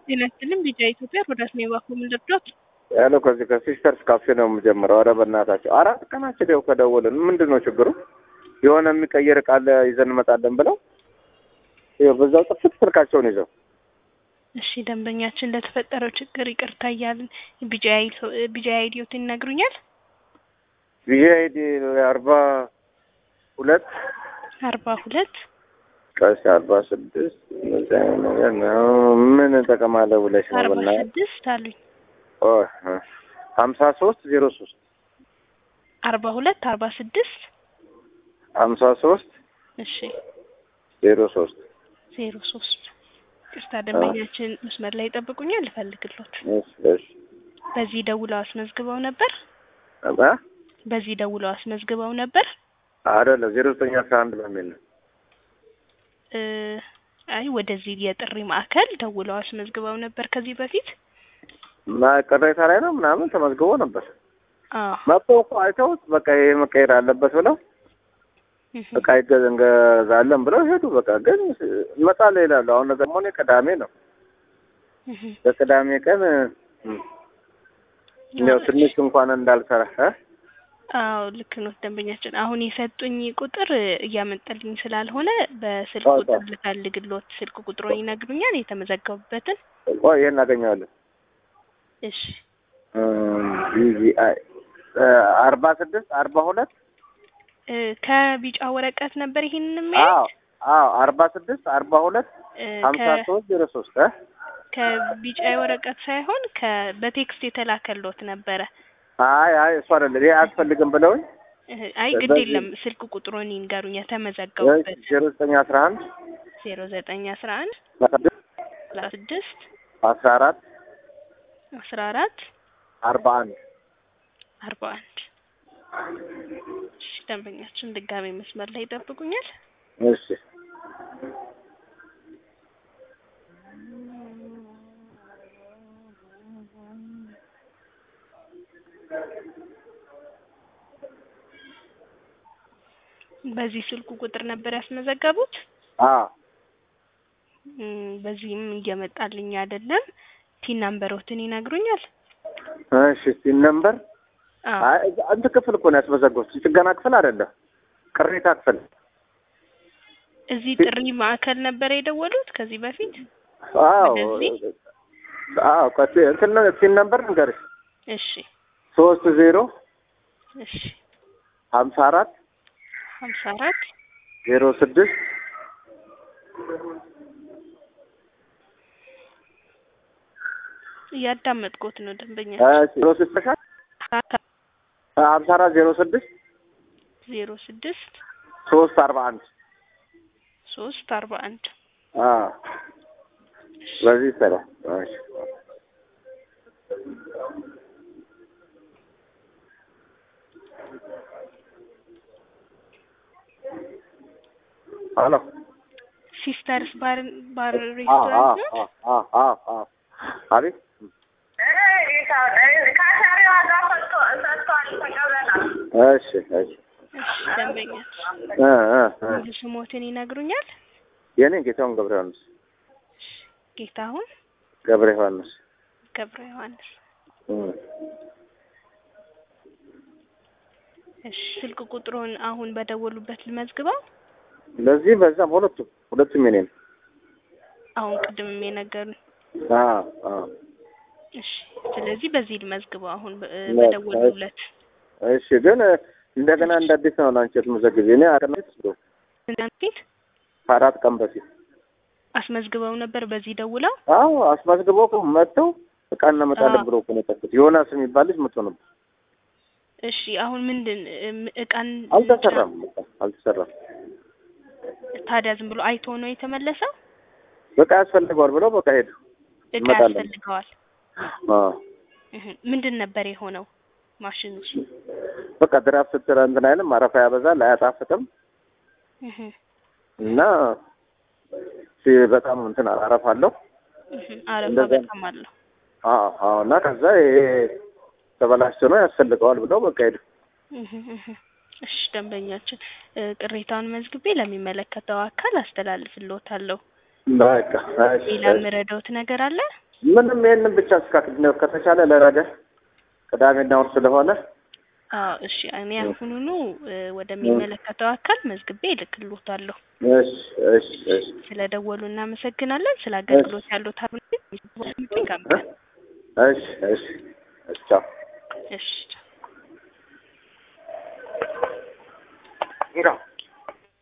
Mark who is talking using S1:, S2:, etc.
S1: ጤና ይስጥልኝ ቢጫ ኢትዮጵያ ሮዳስ ሜባኮ ምንድርዶት
S2: ያለው ከዚህ ከሲስተርስ ካፌ ነው የምጀምረው። ኧረ በእናታቸው አራት ቀናችን ይኸው ከደወልን ምንድን ነው ችግሩ? የሆነ የሚቀየር ቃል ይዘን እንመጣለን ብለው ይኸው በዛው ጥፍት ስልካቸውን ይዘው
S1: እሺ ደንበኛችን ለተፈጠረው ችግር ይቅርታ እያልን ቢጃ አይዲዮት ይነግሩኛል።
S2: ቪጂ አይዲ አርባ ሁለት
S1: አርባ ሁለት
S2: ቀስ አርባ ስድስት እነዚህ አይነት ነገር ነው። ምን ጠቀማለህ ብለሽ ነው
S1: አርባ
S2: ብና
S1: ስድስት አሉኝ
S2: ሀምሳ ሶስት ዜሮ ሶስት
S1: አርባ ሁለት አርባ ስድስት
S2: ሀምሳ ሶስት
S1: እሺ
S2: ዜሮ ሶስት
S1: ዜሮ ሶስት ቅርታ ደንበኛችን መስመር ላይ ይጠብቁኛል ልፈልግሎት
S2: እሺ እሺ
S1: በዚህ ደውለው አስመዝግበው ነበር
S2: እ
S1: በዚህ ደውለው አስመዝግበው ነበር
S2: አይደለም ዜሮ ዘጠኝ አስራ አንድ በሚል ነው
S1: እ አይ ወደዚህ የጥሪ ማዕከል ደውለው አስመዝግበው ነበር ከዚህ በፊት
S2: እና ቅሬታ ላይ ነው ምናምን ተመዝግቦ ነበር።
S1: አዎ
S2: መጥተው እኮ አይተውት በቃ ይሄ መቀየር አለበት ብለው
S1: እህ
S2: በቃ ይገዛ እንገዛለን ብለው ሄዱ። በቃ ግን እንመጣለን ይላሉ። አሁን ደግሞ እኔ ቅዳሜ ነው
S1: እህ
S2: በቅዳሜ ቀን እም፣ ያው ትንሽ እንኳን እንዳልሰራ እ
S1: አዎ ልክ ነው ደንበኛችን። አሁን የሰጡኝ ቁጥር እያመጣልኝ ስላልሆነ በስልክ
S2: አዎ፣
S1: ቁጥር ልፈልግሎት ስልክ ቁጥሩን ይነግሩኛል የተመዘገቡበትን።
S2: ቆይ ይሄን እናገኘዋለን።
S1: እሺ
S2: ቪቪአይ አርባ ስድስት አርባ ሁለት
S1: እ ከቢጫ ወረቀት ነበር ይሄንን
S2: አዎ
S1: የሚያዩት
S2: አዎ አርባ ስድስት አርባ ሁለት
S1: እ
S2: ሀምሳ
S1: ከ-
S2: ሶስት ዜሮ ሶስት እ
S1: ከቢጫ ወረቀት ሳይሆን ከ በቴክስት የተላከሎት ነበረ።
S2: አይ አይ እሱ አይደለም ይሄ አያስፈልግም ብለውኝ
S1: እህ አይ ግድ
S2: በዚህ-
S1: የለም ስልክ ቁጥሩን ይንገሩኝ የተመዘገቡበት
S2: ዜሮ ዘጠኝ አስራ አንድ
S1: ዜሮ ዘጠኝ አስራ አንድ ሰላሳ ስድስት
S2: አስራ አራት
S1: አስራ አራት
S2: አርባ አንድ
S1: አርባ አንድ እሺ ደንበኛችን ድጋሜ መስመር ላይ ይጠብቁኛል።
S2: እሺ
S1: በዚህ ስልኩ ቁጥር ነበር ያስመዘገቡት።
S2: አዎ
S1: እም፣ በዚህም እየመጣልኝ አይደለም። ቲን ናምበሮትን ይነግሩኛል?
S2: እሺ ሲን ነምበር
S1: አዎ
S2: አይ እዛ- አንተ ክፍል እኮ ነው ያስመዘገቡት ጥገና ክፍል አይደለም ቅሬታ ክፍል
S1: እዚህ ጥሪ ማዕከል ነበር የደወሉት ከዚህ በፊት።
S2: አዎ
S1: ወደዚህ?
S2: አዎ ቀጥ እንትን ነው ሲን ነምበር ንገርሽ
S1: እሺ
S2: ሶስት ዜሮ
S1: እሺ
S2: ሀምሳ አራት
S1: ሀምሳ አራት
S2: ዜሮ ስድስት
S1: እያዳመጥኩት ነው ደንበኛ
S2: ዜሮ ስድስት ሀምሳ አራት ዜሮ ስድስት
S1: ዜሮ ስድስት
S2: ሶስት አርባ አንድ
S1: ሶስት አርባ አንድ
S2: አዎ በዚህ ይሰራል እሺ ሄሎ
S1: ሲስተርስ ባር ባር
S2: አዎ
S1: ሬስቶራንት
S2: አዎ
S1: ነው።
S2: አዎ አዎ አዎ አቤት እሺ እሺ
S1: እሺ ደንበኛችን
S2: እ እ እ
S1: ሙሉ ስሞትን ይነግሩኛል?
S2: የኔ ጌታውን ገብረ ዮሐንስ
S1: ጌታሁን
S2: ገብረ ዮሐንስ
S1: ገብረ ዮሐንስ።
S2: እ
S1: እሺ ስልክ ቁጥሩን አሁን በደወሉበት ልመዝግበው።
S2: ለዚህ በዛም ሁለቱም ሁለቱም የኔ ነው።
S1: አሁን ቅድምም የነገሩን።
S2: አዎ አዎ
S1: እሺ ስለዚህ በዚህ ልመዝግበው አሁን በ-
S2: ለ-
S1: በደወሉለት።
S2: እሺ ግን እንደገና እንደ አዲስ ነው ላንቺ የምትመዘግቢ። እኔ አቀናት
S1: እናንተ ፊት
S2: ከአራት ቀን በፊት
S1: አስመዝግበው ነበር በዚህ ደውለው።
S2: አዎ አስመዝግበው እኮ መጥተው እቃ እናመጣለን
S1: አዎ።
S2: ብሎ እኮ ነው የጠፉት። ዮናስ የሚባል ልጅ መጥቶ ነበር።
S1: እሺ አሁን ምንድን እም- እቃን
S2: አልተሰራም፣ በቃ አልተሰራም።
S1: ታዲያ ዝም ብሎ አይቶ ነው የተመለሰው?
S2: በቃ ያስፈልገዋል ብለው በቃ ሄዱ።
S1: እቃ
S2: እንመጣለን። አዎ
S1: ያስፈልገዋል። እህ ምንድን ነበር የሆነው ማሽኑ?
S2: በቃ ድራፍት ስትል እንትን አይልም፣ አረፋ ያበዛል፣ አያጣፍጥም
S1: እህ
S2: እና ሲ- በጣም እንትን አረፋ አለው።
S1: እህ አረፋ
S2: እንደዛ ነው።
S1: በጣም አለው።
S2: አዎ አዎ። እና ከዛ ይሄ ተበላሽቶ ነው ያስፈልገዋል ብለው በቃ ሄዱ።
S1: እህ እህ እሺ ደንበኛችን እ ቅሬታውን መዝግቤ ለሚመለከተው አካል አስተላልፍልዎታለሁ።
S2: በቃ እሺ፣
S1: ሌላ
S2: እሺ።
S1: የምረዳዎት ነገር አለ?
S2: ምንም ይሄንን ብቻ እስካ ከተቻለ ለነገ ቅዳሜና እሑድ ስለሆነ
S1: አዎ እሺ እኔ አሁኑኑ እ ወደሚመለከተው አካል መዝግቤ እልክልዎታለሁ።
S2: እሺ እሺ እሺ
S1: ስለደወሉ እናመሰግናለን። ስለ አገልግሎት ያሉት አሁን ጋር
S2: እሺ እሺ እሺ ቻው
S1: እሺ
S2: እንጋ